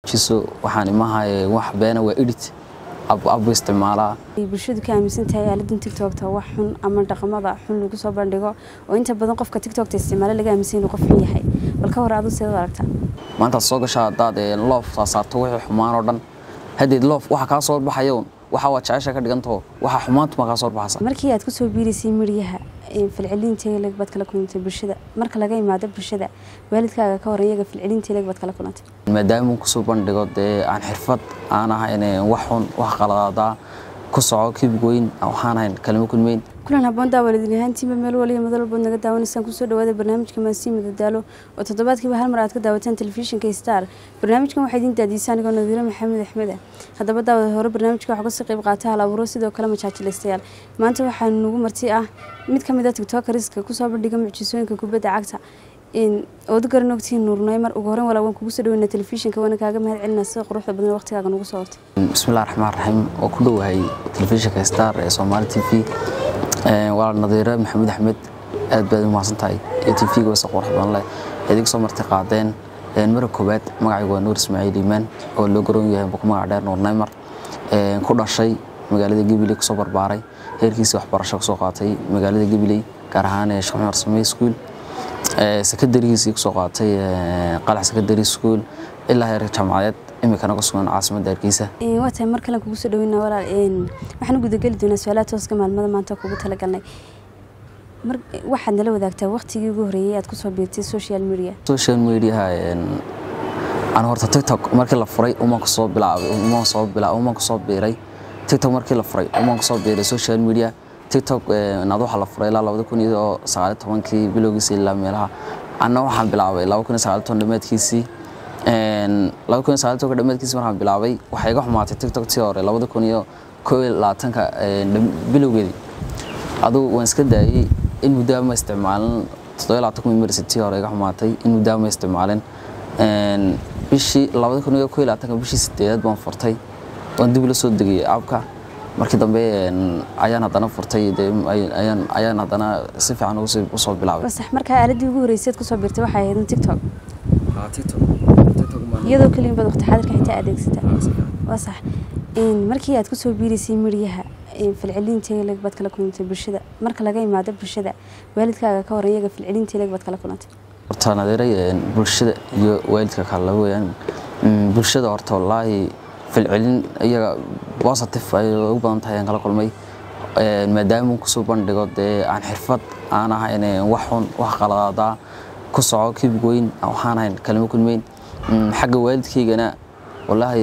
mucjiso waxaan imahaye wax beena waa edit abu isticmaalaa bulshadu ka aaminsan tahay aaladan tiktokta wax xun ama dhaqamada xun lagu soo bandhigo oo inta badan qofka tiktokta isticmaalo laga aaminsan inuu qof xun yahay bal ka hor adu seed u aragtaa maantaad soo gashaa haddaad loof saasaarto wixii xumaan oo dhan haddeed loof waxa kaa soo baxayoon waxa waa jecesha ka dhigantaho waxa xumaantuma kaa soo baxaysa markii aad kusoo biiraysay midyaha falcelinteeleg baad kala kulantay bulshada marka laga imaado bulshada waalidkaaga ka horan iyaga falcelinteeleg baad kala kulantay maadaama kusoo bandhigo dee aan xirfad aan ahayn wax xun wax qaladadaa ku soco kibig weyn waxaan ahayn kalimo kulmeyn kulan haboon daawalidin ahaantiiba meel waliya madal walbood naga daawanaysaan kusoo dhawaada barnaamijka maasii madadaalo oo toddobaadkiiba hal mar aad ka daawataan telefishinka star barnaamijkan waxaa idiin daadiisa anigoo nadiiro maxamed axmed ah haddaba daawada hore barnaamijka waxaa kasii qayb qaata hal abuuro sidoo kale majaajilaystayaal maanta waxaa nagu marti ah mid ka mid a tiktokariska kusoo bandhiga mucjisooyinka kubadda cagta ood garan ogtihiin nuurnay mar ugu horeyn walaa waan kugu soo dhaweyna telefishinka waana kaaga mahad celina sida quruxda badan waqtigaaga nagu soo hortay bismillahi raxmaan raxiim oo ku dhowahay telefishinka star ee soomaali t v waa nadiire maxamed axmed aad baad u mahadsan tahay iyo t v-ga wasa qurux badan leh idiga soo marti qaadeen mara koowaad magacaygu waa nuur ismaaciil iimaan oo loo garoon yahay buku magac dheer nuur neymar ku dhashay magaalada gabiley kusoo barbaaray heerkiisa waxbarasho kusoo qaatay magaalada gabiley gaar ahaan sheekh cumar samey school sekadarigiisii kusoo qaatay qalax secondary school ilaa heerka jaamacadeed imikana ku sugan caasimadda hargeysa waa tahay mar kalen kugu soo dhaweyna walaal waxaan u gudageli doonaa su-aalaha tooska maalmada maanta kugu talagalnay waxaad nala wadaagtaa waqtigii ugu horreeyay aad kusoo biirtay social media social mediaha aan horta tiktok markii la furay umaan kusoo bilaabay umaan soo bilaa umaan kusoo biiray tiktok markii la furay umaan kusoo biiray social media tiktok naad waxaa la furay ilaa labada kun iyo sagaali tobankii bilowgiisii ilaa meelaha anna waxaan bilaabay laba kun iyo sagaali toban dhammaadkiisii laba kun iyo sagaali tobanka dhammaadkiisii markaan bilaabay waxay iga xumaatay tiktok tii hore labada kun iyo koo iyo labaatanka bilowgeedii adugu waan iska daayey in muddaa ma isticmaalin toddoba labaatan kun marsi tii hore iga xumaatay in muddaa ma isticmaalin bishii labada kun iyo koo iyo labaatanka bishii sideedaad baan furtay waan dib la soo degayay abka markii dambe ayaan haddana furtay ayaan haddana si fiican usoo bilaabay sax markaa aaladii ugu horreysay aad kusoo biirtay waxay ahayd tiktok iyadoo keliya baad waqti xaadirka xitaa adeegsata waa sax markii aad kusoo biiraysay midyaha falcelinteeleg baad kala kulantay bulshada marka laga imaado bulshada waalidkaaga ka horan iyaga falcelinteeleg baad kala kulantay horta nadeeray bulshada iyo waalidka kale weyaan bulshada horta wallaahi falcelin iyaga positive ay ugu badan tahay aan kala kulmay maadaama kusoo bandhigo dee aan xirfad aan ahayn wax xun wax qaladadaa ku soco kibig weyn waxaan ahayn kalimo kulmeyn xagga waalidkaygana wallaahi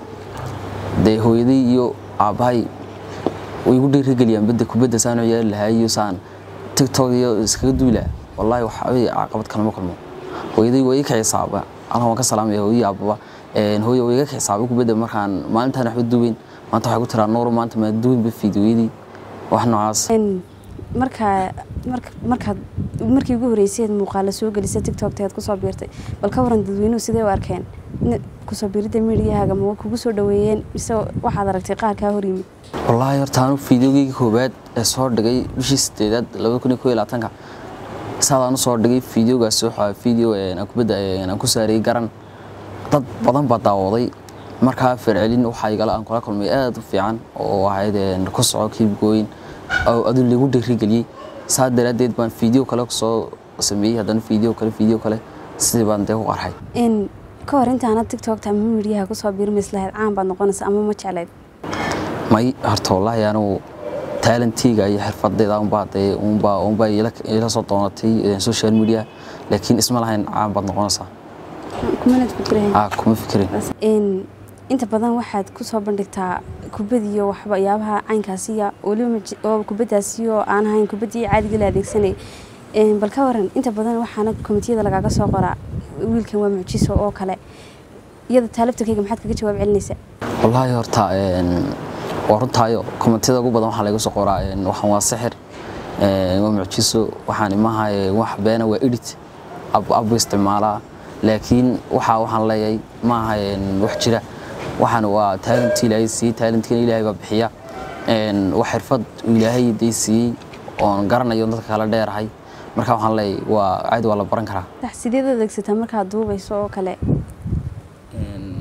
dee hooyaday iyo aabbahay way igu dhiirigeliyaan badda kubadda saan u ciyaari lahaa iyo saan tiktok iyo iskaga duulaa wallaahi waxbay caqabad kalama kulmo hooyaday waa ii ka xisaaba anaa waan ka salaamaya hooyii aababa hooye way iga xisaabay kubadda markaan maalintaan waxba duweyn maanta waxay ku tiraa nuur maanta maa duweynba fiidiyooyadii wax noocaas markaa markaad markii ugu horreysay aad muuqaala soo gelisay tiktokta aad kusoo biirtay bal ka waran dadweynuhu sidee u arkeen kusoo biiridda miidiyahaaga ma kugu soo dhaweeyeen mise waxaad aragtay qaar kaa hor yimid wallaahi horta anu fiidiyogeygii koowaad ee soo dhigay bishii sideedaad labada kun iyo koo iyo labaatanka saadaan u soo dhigay fiidiyogaas waxaa fiideo aan kubadda aan ku saarayay garan dad badan baa daawaday markaa farcelin waxaa igala aan kula kulmay aad u fiican oo ahayd ku soco kiibgooyin oo adu lagu dhiirigeliyey saa daraaddeed baan fiideo kale soo sameeyey haddana fiideo kale fiideo kale sidii baan dee ku qarxay ka hor intaana tiktokta ama miidyaha kusoo biirmays lahayd caan baad noqonaysa ama ma jeclayd may horta wallaahi anigu taalentiga iyo xirfadeyda unbaa dee unbaa unbaa ila soo doonatay social media laakiin isma lahayn caan baad noqonaysaa kumanad fikirayn kuma fikirin inta badan waxaad kusoo bandhigtaa kubadiyo waxyaabaha caynkaasiya weliba oo kubadaasiyo aan ahayn kubadii caadiga la adeegsanay bal ka waran inta badan waxaana komitiyada lagaaga soo qoraa wiilkan waa mucjiso oo kale iyada taalabtarkayga maxaad kaga jawaab celinaysaa wallaahi horta waa runtaayo komitiyada ugu badan waxaa laga soo qoraa waxaan waa sixir waa mucjiso waxaan imahaye wax beena waa edit abu isticmaalaa laakiin waxa waxaan leeyahay ma aha wax jira waxaan waa taalantii ilaahay siiyey taalantiina ilaahay baa bixiya wax xirfad ilaahay dee siiyey oon garanayo dadka kala dheerahay marka waxaan leeyahay waa caadi waa la baran karaa sideed adeegsataa markaad duubayso oo kale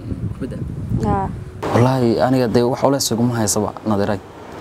kubadda haa wallaahi aniga dee wax culeys iguma haysaba nadiray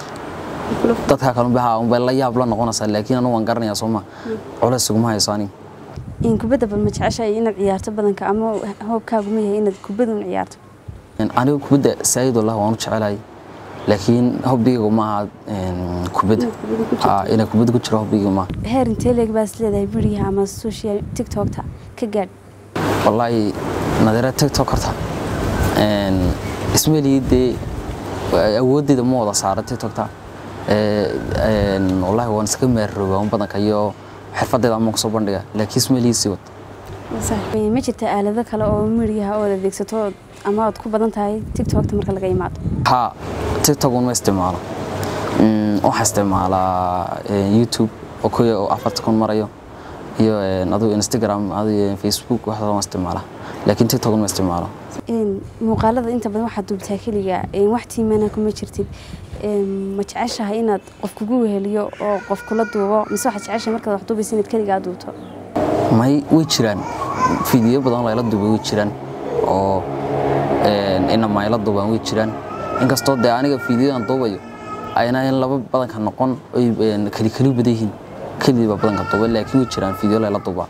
dadka kale unbay haa unbay la yaab la noqonaysaa laakiin anigu waan garanayaa soo ma culeys iguma hayso aniga in kubadda bal ma jeceshahay inaad ciyaarto badanka ama hoobkaagu ma yahay inaad kubadda un ciyaarto aniga kubadda saayid wallah waan u jecelahay laakiin hobbigayga ma aha een, kubadda Haa, inay kubadda ku jiro hobbigayga ma aha heer intee leeg baad is leedahay beriyaha ama social tiktokta ka gaadh wallaahi nadira tiktok horta een, ismalii dee awooddeeda ma wada saara tiktokta Ee, een, wallaahi waan iska meerroobaa un badanka iyo xirfadeeda ama kusoo bandhiga laakiin ismalii sii wad ma jirta aalado kale oo meriyaha ood adeegsato ood- ama ood ku badan tahay tiktokta marka laga imaado haa tiktok un ma isticmaalo Mm, waxaa isticmaalaa eh, youtube oo kuya oo afarta kun marayo iyo een, adigu instagram adigu facebook waxaas waan isticmaalaa laakiin tiktok un ma isticmaalo Een, muuqaalada inta badan waxaad duubtaa keliga een, wax tiimana kuma jirtid Een, ma jeceshahay inaad qof kugu weheliyo oo qof kula duubo mise waxaad jeceshahay markaad wax duubaysa inaad keligaa duubto may way jiraan fiidiyo badan layla duubay way jiraan oo een, inama ayla duubaan way jiraan inkastoo dee aniga fiidiyadan duubayo ayna in laba badanka noqon oy een, keli keli badan yihiin kelidii baa badanka duubay laakiin way jiraan fiidiyo layla duubaa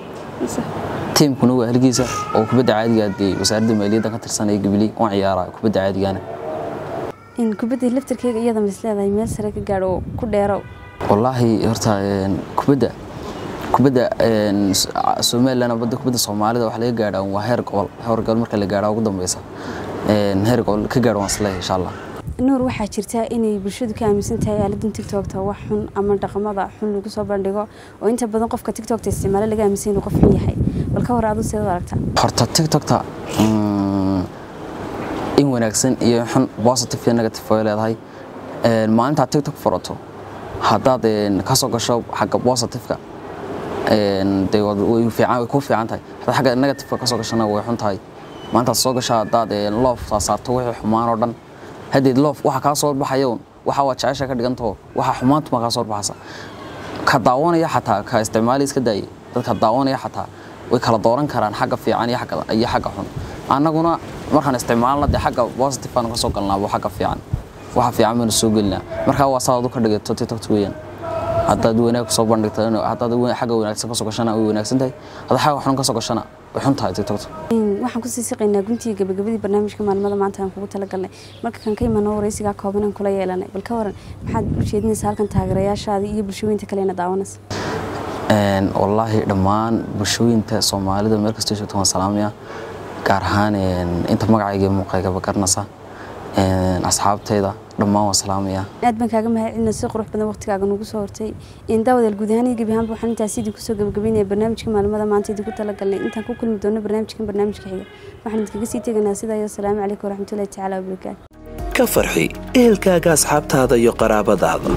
tiimkuna waa halgiisa oo kubadda caadiga dee wasaaradda maaliyadda ka tirsan ee gabiley oo ciyaara kubadda caadigana in kubadda laftarkeyga iyada ma is leedahay meel sare ka gaadho oo ku dheero wallaahi horta een, kubadda kubadda een, S- somaliland badda kubadda soomaalida wax laga gaadhaa waa heer gobol heer gobol marka la gaadhaa ugu dambeysa Een, heer gobol ka gaadho waan isleeyahay insha allah nuur waxaa jirta inay bulshadu ka aaminsan tahay aaladan tiktokta wax xun ama dhaqamada xun lagu soo bandhigo oo inta badan qofka tiktokta isticmaalo laga aaminsan inuu qof xun yahay bal ka hor aadu seed u aragtaa horta tiktokta mm, in wanaagsan iyo xun positive iyo negative way leedahay Een, maalintaad tiktok furato haddaad een, ka soo gasho xagga positiveka een, dee waad- way fiican- way ku fiican tahay haddaad xagga negativeka ka soo gashana way xun tahay maalintaad soo gasho haddaad een, loof saa saarto wixii xumaan oo dhan haddeed loof waxa kaa soo baxaya un waxa waa jecesha ka dhigantaho waxa xumaantu ma kaa soo baxaysa ka daawanaya xataa ka isticmaali iska daayay dadka daawanaya xataa way kala dooran karaan xagga fiican iyo xagga iyo xagga xun annaguna markaan isticmaalna dee xagga positive aan ka soo galnaabo xagga fiican waxa fiican baynu soo gelinaa markaa waa saad u ka dhigato tiktok weeyaan haddaad wanaag soo bandhigto haddaad wa- xagga wanaagsan ka soo gashana way wanaagsan tahay haddaad xagga xun ka soo gashana way xun tahay tiktokta Een, waxaan kusii siqaynaa guntii gabagabadii barnaamijka maalmada maanta aan kugu talagalnay marka kan ka imano waraysigaa kooban aan kula yeelanay bal ka waran maxaad u jeedinaysaa halkan taageerayaashaada iyo bulshooyinta kalena daawanaysa Een, wallaahi dhammaan bulshooyinta soomaalida meel kastoo joogto waan salaamaya gaar ahaan een, inta magacayga iyo muuqaygaba garanaysa Een, asxaabtayda dhammaan waan salaamaya aad baan kaaga mahadcelina si qurux badan waqtigaaga nugu soo hortay in daawadaal guud ahaan iyo gebi ahaanba waxaan intaas idinku soo gabagabeynaya barnaamijka maalmada maanta idinku talagalnay intaan ku kulmi doono barnaamijkan barnaamijka xiga waxaan idinkaga sii tegaynaa sidaa iyo asalaamu calaykum waraxmatullahi tacaala wabarakaatu ka farxi ehelkaaga asxaabtaada iyo qaraabadaada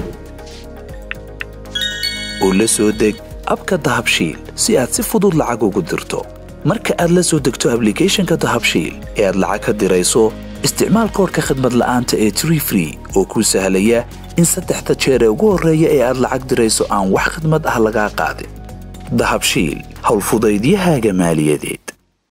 u la soo deg abka dahabshiil si aad si fudud lacag ugu dirto marka aad la soo degto ablicathonka dahabshiil ee aad lacag ka dirayso isticmaal koorka khadmad la'aanta ee tree free oo kuu sahlaya in saddexda jeer ee ugu horreeya ee aad lacag dirayso aan wax khidmad ah lagaa qaadin dahabshiil howlfudaydiyahaaga maaliyadeed